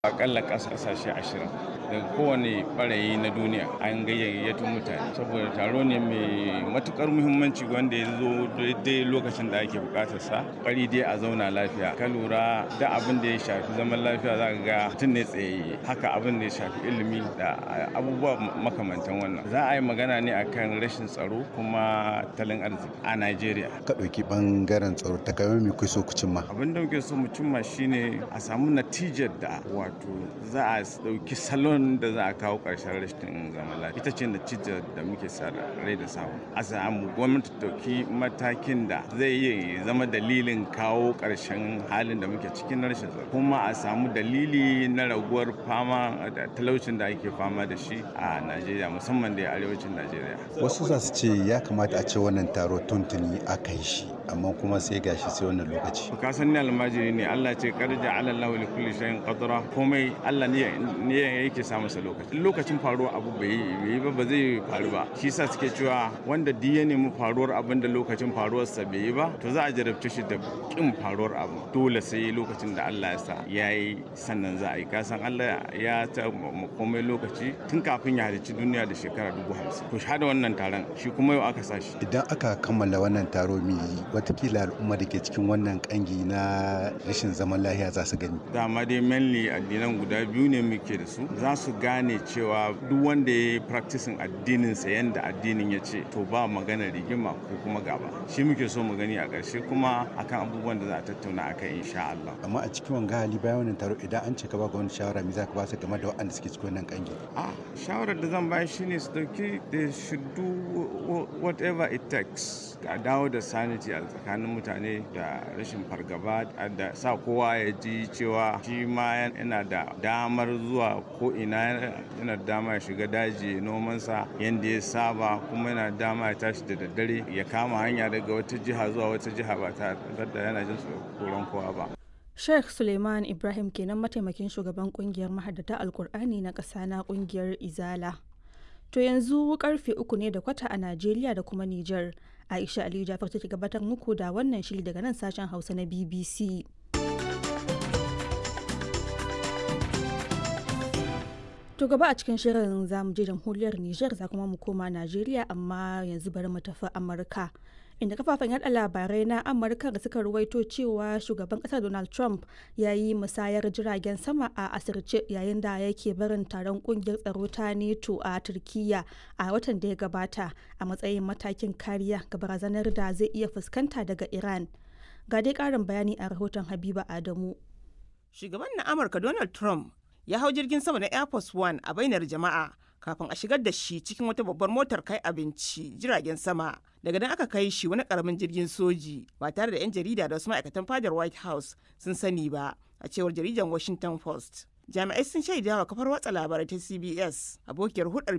akalla ƙasashe ashirin daga kowane ɓarayi na duniya an gayyato mutane saboda taro ne mai matukar muhimmanci wanda ya zo daidai lokacin da ake bukatar sa ƙari dai a zauna lafiya ka lura da abin da ya shafi zaman lafiya za ka ga mutum ne tsayayye haka abin da ya shafi ilimi da abubuwa makamantan wannan za a yi magana ne akan rashin tsaro kuma talin arziki a najeriya ka ɗauki ɓangaren tsaro ta kamar me kuke so ku cimma abin da muke so mu cimma shine a samu natijar da wato za a ɗauki salon da za a kawo ƙarshen rashin zaman lafiya ita ce natijar da muke sa rai da samu a samu gwamnati ɗauki matakin da zai iya zama dalilin kawo ƙarshen halin da muke cikin rashin tsaro kuma a samu dalili na raguwar fama da talaucin da ake fama da shi a najeriya musamman da arewacin najeriya wasu za su ce ya kamata a ce wannan taro tuntuni aka yi shi amma kuma sai gashi sai wannan lokaci ka san ni almajiri ne Allah ce karja ala Allah li kulli shay'in qadra komai Allah ne ne yake sa masa lokaci lokacin faruwa abu bai yi ba ba zai faru ba shi yasa suke cewa wanda duk ya nemi faruwar abin da lokacin faruwar sa bai yi ba to za a jarabce shi da kin faruwar abu dole sai lokacin da Allah ya sa yayi sannan za a yi ka san Allah ya ta komai lokaci tun kafin ya halicci duniya da shekara dubu hamsin to shahada wannan taron shi kuma yau aka sa shi idan aka kammala wannan taro mai watakila al'umma da ke cikin wannan kangi na rashin zaman lahiya za su gani dama dai mainly addinan guda biyu ne muke da su za su gane cewa duk wanda ya yi practicing addinin sa yanda addinin ya ce to ba magana rigima ko kuma gaba shi muke so mu gani a ƙarshe kuma akan abubuwan da za a tattauna akan insha Allah amma a cikin wanga hali bayan wannan taro idan an ce ka ba ga wani shawara me za ka ba su game da waɗanda suke cikin wannan kangi a shawarar da zan bayar shine su dauki they should do whatever it takes a dawo da sanity a tsakanin mutane da rashin fargaba da sa kowa ya ji cewa shi ma yana da damar zuwa ko ina yana da dama ya shiga daji nomansa yadda ya saba kuma yana dama ya tashi da daddare ya kama hanya daga wata jiha zuwa wata jiha ba ta da yana jin tsoron kowa ba Sheikh Suleiman Ibrahim kenan mataimakin shugaban kungiyar mahaddata Alkur'ani na ƙasa na kungiyar Izala. To yanzu karfe uku ne da kwata a Najeriya da kuma Nijar. Aisha Aliyu Jafar take gabatar muku da wannan shiri daga nan sashen Hausa na BBC. To gaba a cikin shirin za mu je jamhuriyar Nijar za kuma mu koma Najeriya amma yanzu bari mu tafi Amurka. Inda kafafen yada labarai na Amurka da suka ruwaito cewa shugaban kasar Donald Trump ya yi musayar jiragen sama a asirce yayin da yake barin taron kungiyar tsaro ta NATO a Turkiyya a watan da ya gabata a matsayin matakin kariya ga barazanar da zai iya fuskanta daga Iran. Ga dai karin bayani a rahoton Habiba Adamu. Shugaban na Amurka Donald Trump ya hau jirgin sama na Air Force One a bainar jama'a kafin a shigar da shi cikin wata babbar motar kai abinci jiragen sama. Daga nan aka kai shi wani karamin jirgin soji ba tare da 'yan jarida da wasu ma'aikatan fadar White House sun sani ba, a cewar jaridan Washington Post. Jami'ai sun shaida wa kafar watsa labarai ta CBS abokiyar hudar